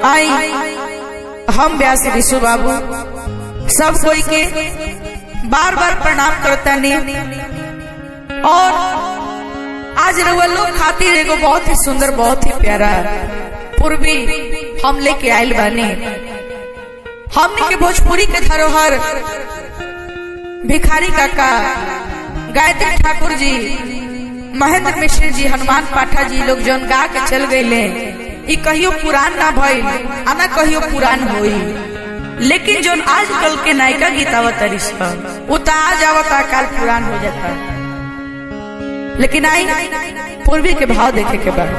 आई हम व्यास ऋषु बाबू सब कोई के बार बार प्रणाम करता नहीं और आज रउआ लोग खातिर एगो बहुत ही सुंदर बहुत ही प्यारा पूर्वी हम लेके आयल बानी हमने के भोजपुरी के धरोहर भिखारी काका गायत्री ठाकुर जी महेंद्र मिश्र जी हनुमान पाठा जी लोग जौन गा के चल गए ई कहियो पुरान ना भइल आ ना कहियो पुरान होई लेकिन जौन आजकल के नायिका गीत आवतारी सब वो तो आज आवता काल पुरान हो जाता लेकिन आई पूर्वी के भाव देखे के बाद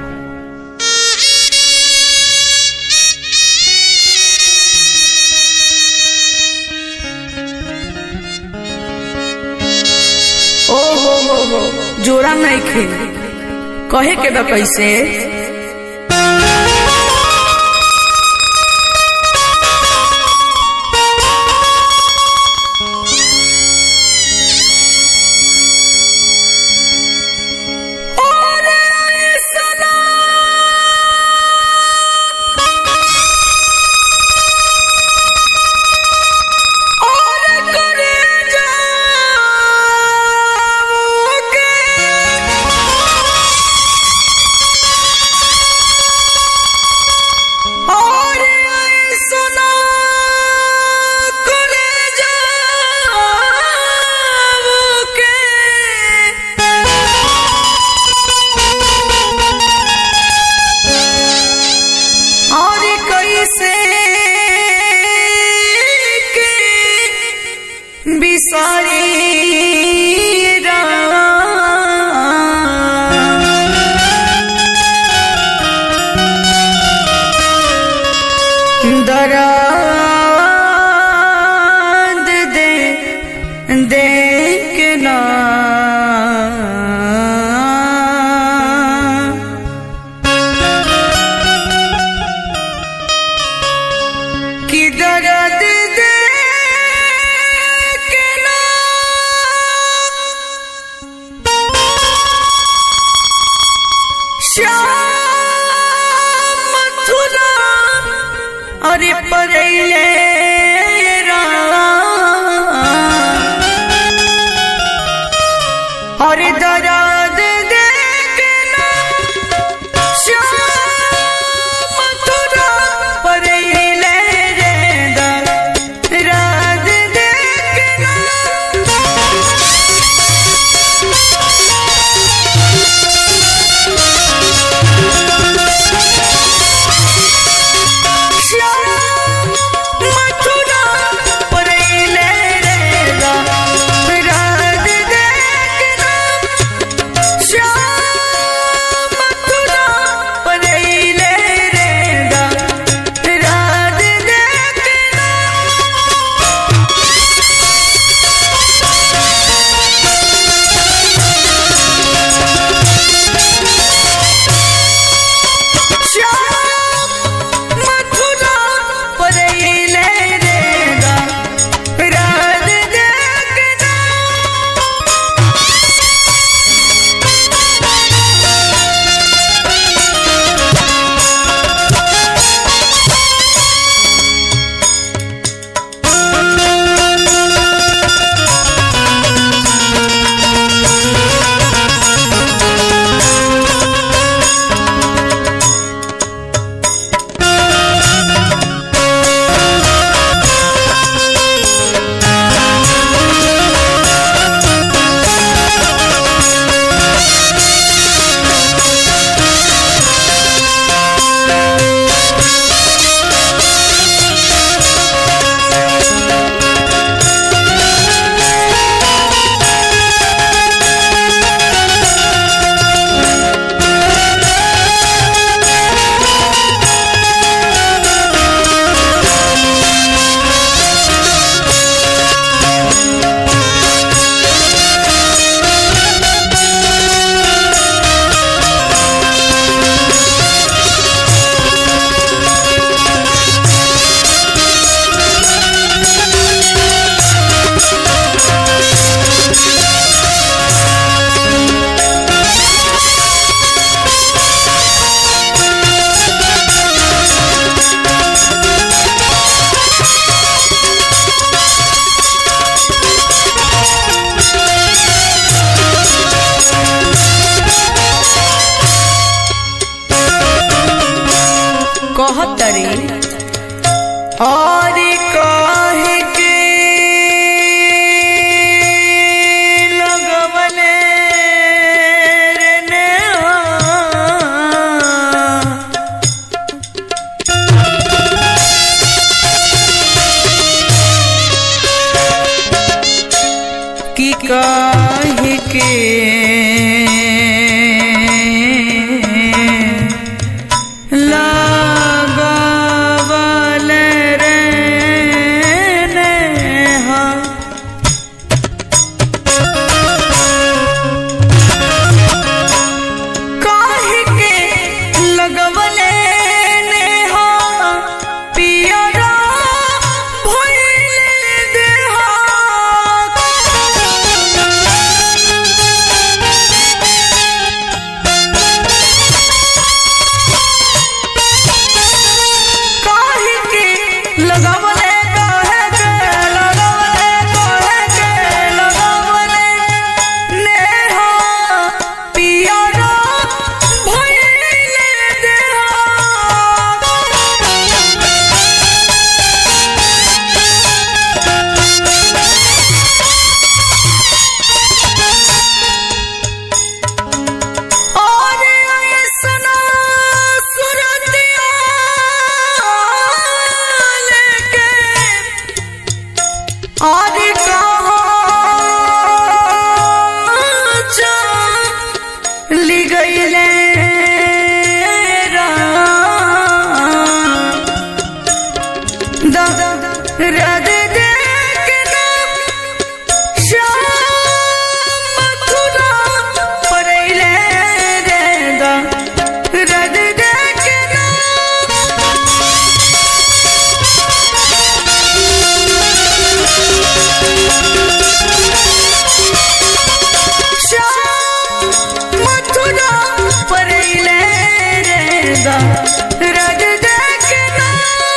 ओ हो हो हो जोरा नहीं खे कहे के बा कैसे और कैसे के बिसारी दराद दे देख ना कि दर्द दे के ना श्याम मथुरा अरे परेले कहतरी और कहे के लगवले रे नेहा। कि काहे के लागवल रे नेहा। काहे के लगवले नेहा पियरा भइले देहा काहे के लगावले काहे के लगावले काहे के लगावले नेहा पियरा भइले देहा और ऐसना सुरतिया लेके और कहाँ चली गईले राम। दर्द देखना श्याम मथुरा परेले रे दा रद देखना श्याम मथुरा परेले रे दा रद देखना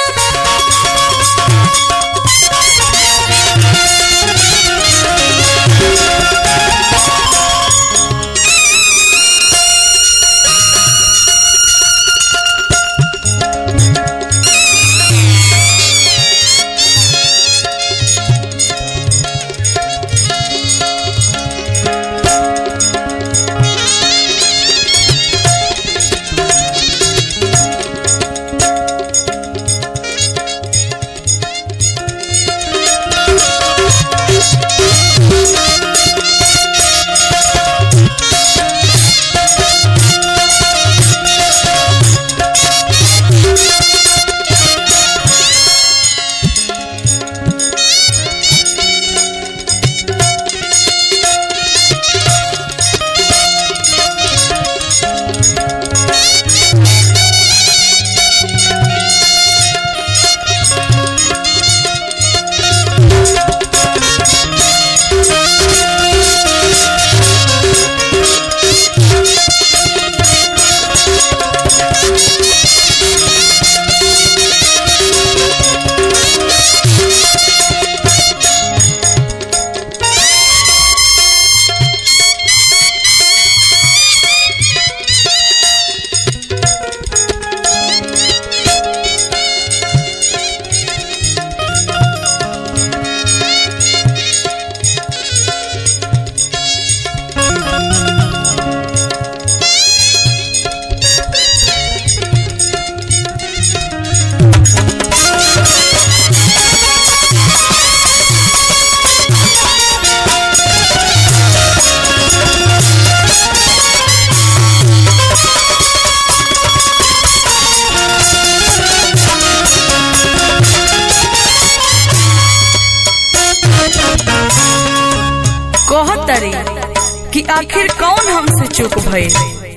कहतरी कि आखिर कौन हमसे चूक भइल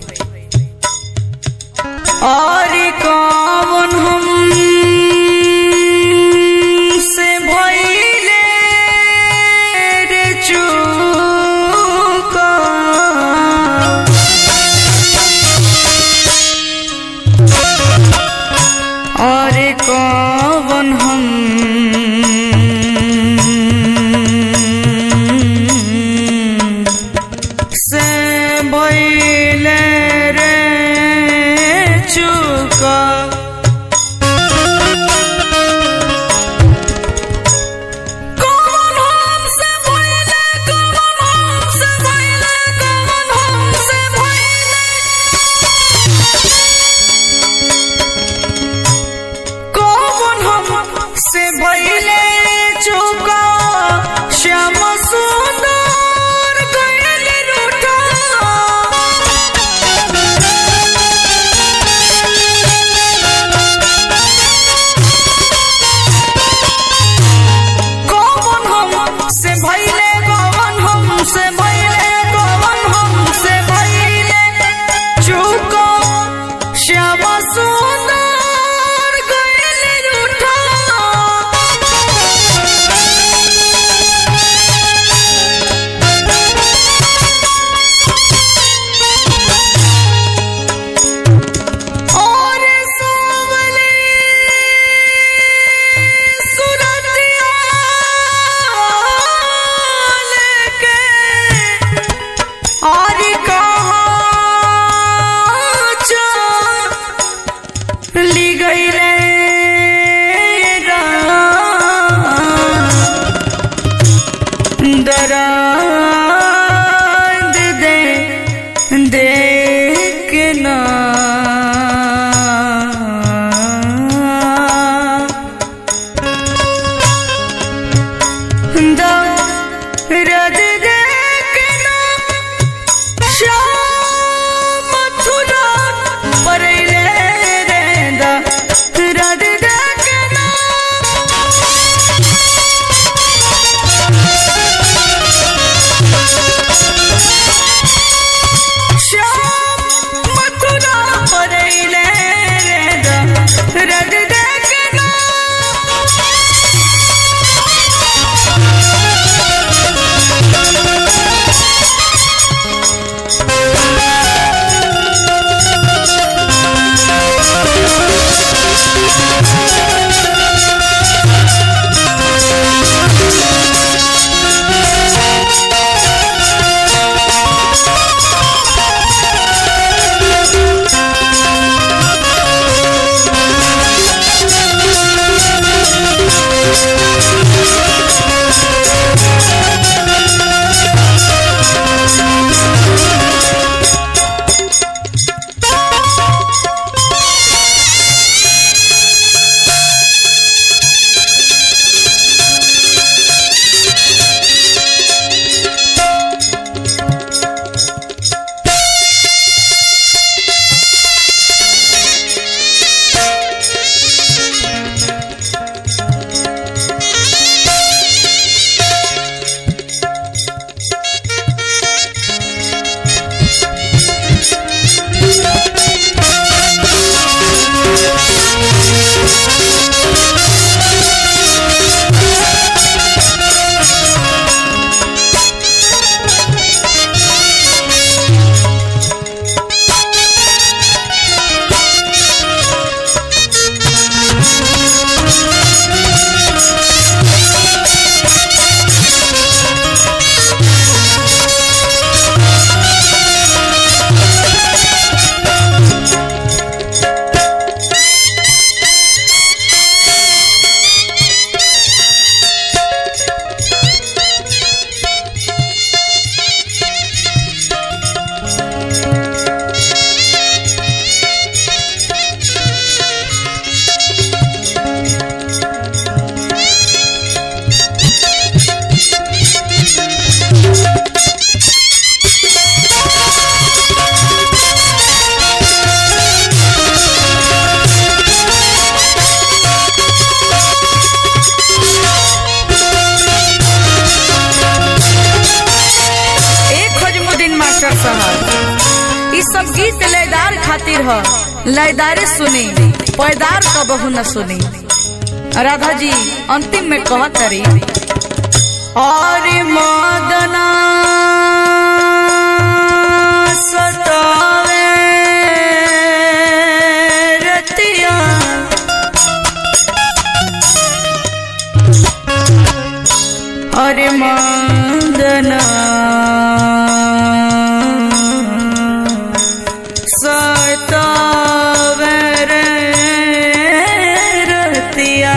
और कौन हम से भइले रे चूक और कौन हम से भइले रे चूक गईले दराद दे देखना दर्द देखना श्याम मथुरा परैले रेंदा दर्द देखना श्याम मथुरा परैले रेंदा दर्द देखना एक खोजमुद्दीन मास्टर साहब ई सब गीत लयदार खातिर ह लयदारे सुनी पैदार का बहु न सुनी राधा जी अंतिम में कहत तरी और मदना सतावे रतिया अरे मदना सतावे रे रतिया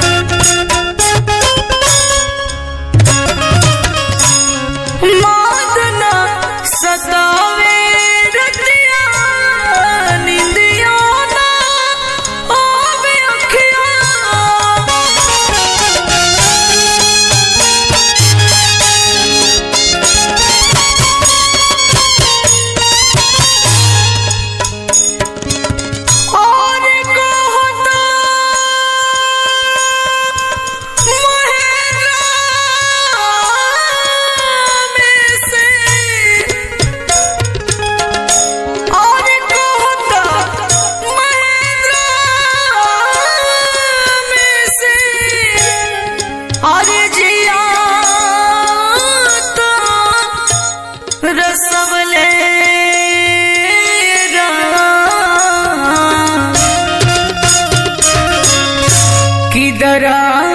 मदना सतावे रतिया निंदिया ना आवे अखिया और कहता महरा में से और कहता महरा में से और जिया तो रसवले की दरा